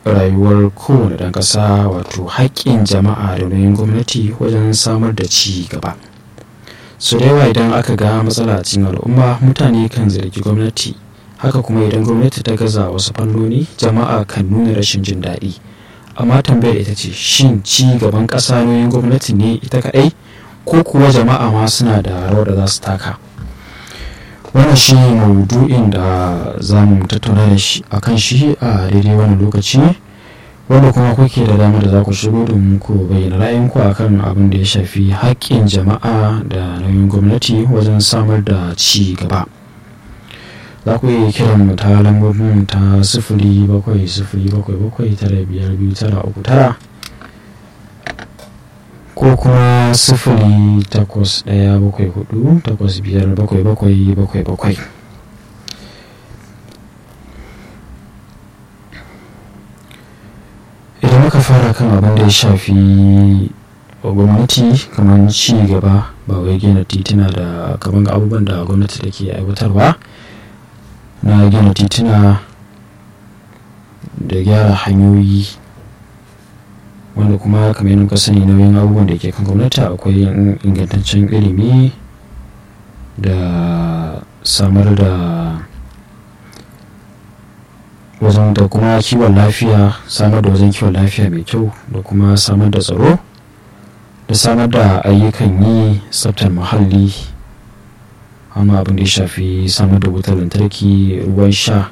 rayuwar kowane ɗan ƙasa wato haƙƙin jama'a da nauyin gwamnati wajen samar da ci gaba su da yawa idan aka ga matsala a cikin al'umma mutane kan zargi gwamnati haka kuma idan gwamnati ta gaza wasu fannoni jama'a kan nuna rashin jin daɗi amma tambayar ita ce shin ci gaban ƙasa nauyin gwamnati ne ita kaɗai ko kuwa jama'a ma suna da rawar da za su taka wannan shi maudu'in da za mu tattauna da shi a kan shi a daidai wani lokaci wanda kuma kuke da dama da za ku shigo domin ku bayyana ra'ayinku a kan abin da ya shafi haƙƙin jama'a da nauyin gwamnati wajen samar da ci gaba za ku iya kiran mu ta lambobin ta sifili bakwai sifili bakwai bakwai tara biyar biyu tara uku tara ko kuma sifili takwas ɗaya bakwai hudu takwas biyar bakwai bakwai bakwai bakwai idan muka fara kan abin da ya shafi gwamnati kamar ci gaba ba wai gina tituna da kamar abubuwan da gwamnati take aiwatarwa na gina tituna da gyara hanyoyi wanda kuma kamar yadda sani nauyin abubuwan da ke kan gwamnati akwai ingantaccen ilimi da samar da wajen da kuma kiwon lafiya samar da wajen kiwon lafiya mai kyau da kuma samar da tsaro da samar da ayyukan yi tsaftar muhalli amma abin da ya shafi samar da wutar lantarki ruwan sha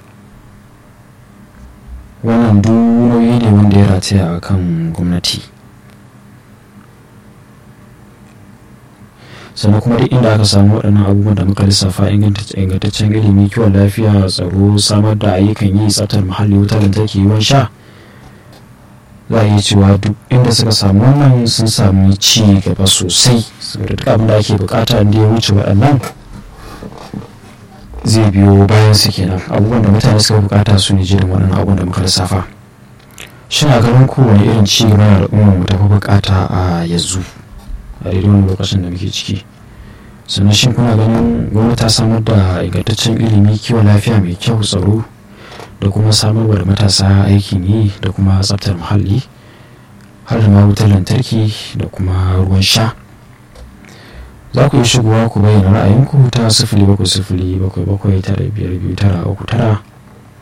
wannan duk nauyi ne wanda ya rataya a kan gwamnati sannan kuma duk inda aka samu waɗannan abubuwan da muka lissafa ingantaccen ilimi kiwon lafiya tsaro samar da ayyukan yi tsaftar muhalli wutar lantarki ruwan sha za a iya cewa duk inda suka samu wannan sun sami ci gaba sosai saboda duk abin da ake bukata inda ya wuce waɗannan zai biyo bayan su kenan abubuwan da mutane suka bukata su ne jirin waɗannan abubuwan da muka lissafa shin a ganin kowane irin ci gaba na al'umma mu tafi bukata a yanzu a daidai wani lokacin da muke ciki sannan shin kuna ganin gwamnati ta samar da ingantaccen ilimi kiwon lafiya mai kyau tsaro da kuma samarwa da matasa aikin yi da kuma tsaftar muhalli har da ma wutar lantarki da kuma ruwan sha za ku yi shigowa ku bayyana ra'ayinku ta sifili bakwai sifili bakwai bakwai tara biyar biyu tara uku tara